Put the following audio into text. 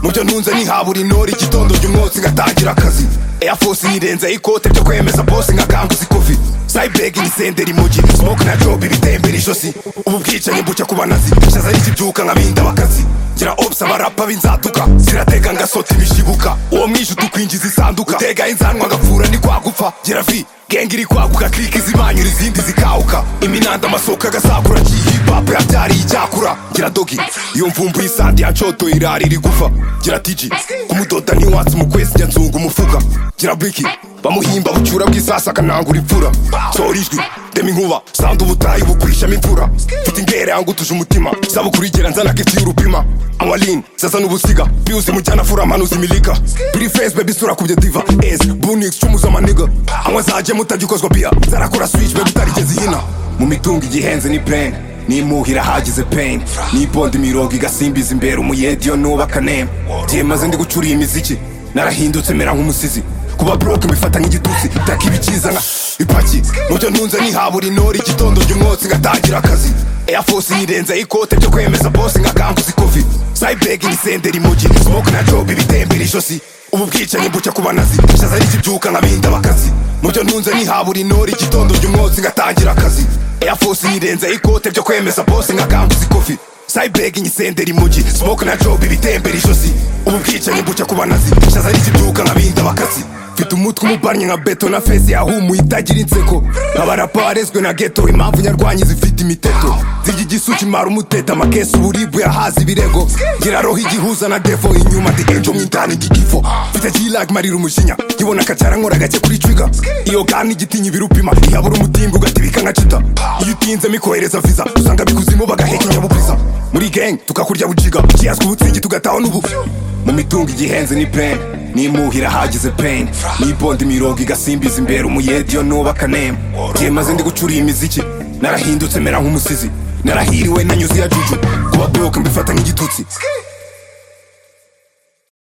mubyo ntunze ntihabura inori igitondo umwotsi ngatangira akazi Air Force yirenzeho ikote ryo kwemeza bose nkakanguza ikofi Cyberg ni senderi mugi smoke na job ibitembera ijosi ubu bwicanyi bucya ku banazi shaza n'ikibyuka nkabinda bakazi gira ops abarapa b'inzaduka ziratega ngasota ibishibuka uwo mwishe utukwinjiza isanduka utega inzanwa ngapfura ni kwagupfa gira vi genge iri kwaguka kirika izimanyura izindi zikawuka iminanda amasoko agasakura hip hop yabyariye icyakura gira dogi iyo mvumbu y'isandi yancotoye irari iri gufa gira tiji kumudoda ntiwatse umukwezi njya nzunga umufuka gira biki bamuhimba bucyura bw'isasa akanangura imfura sora ijwi dema inkuba sanda ubutayu bukurishamo imfura mfite ingere yangutuje umutima isabukuru igera nzana kiti y'urupima awalin zaza n'ubusiga biuzi mujyana fura amanuzi imilika biri fesi bebi sura kubye diva esi bunix cumuza amaniga anywa zaje mutagikozwa biya zarakora swici bebi utarigeze ihina mu mitungo igihenze ni peni n'impuha irahagize peni n'ibonda imirongo igasimbiza imbere umuyediyo nubaka nemu gihe maze ndi gucuriye imiziki narahindutse mera nk'umusizi kuba buroke mbifata nk'igitutsi taka ibikiza nka ipaki mubyo ntunze ntihabura inori igitondo umwotsi ngatangira akazi Air Force yirenzeho ikote ryo kwemeza bose nkakanguza ikofi Cyberg ni senderi mugi smoke na job ibitembera ijosi ubu bwicanyi bucya ku banazi shaza n'ikibyuka nkabinda bakazi mubyo ntunze ntihabura inori igitondo umwotsi ngatangira akazi Air Force yirenzeho ikote ryo kwemeza bose nkakanguza ikofi Cyberg ni senderi mugi smoke na job ibitembera ijosi ubu bwicanyi bucya ku banazi shaza n'ikibyuka nkabinda bakazi mfite umutwe umubanye nka beto na fesi yahumuye itagira inseko abarapa barezwe na geto impamvu nyarwanyi zifite imiteto zirya igisuki mara umuteta amakesi uburibu yahaza ibirego ngira roho igihuza na defo inyuma the angel mwitani igikifo mfite kilag marira umujinya nkibona akacyara nkora gake kuri twiga iyo gani igitinya ibirupima ihabura umutimba ugatibika nka cita iyo utinze mikohereza visa usanga bikuzimu bagaheka inyabugwiza muri gang tukakurya bujiga kiyazwa ubutsingi tugataho n'ubu mu mitungo igihenze ni peni n'impuha irahagize peni n'ibonda imirongo igasimbiza imbere umuyediyo nubaka nemu gihe maze ndi gucuriye imiziki narahindutse mera nk'umusizi narahiriwe nanyuze iya juju kuba buroke mbifata nk'igitutsi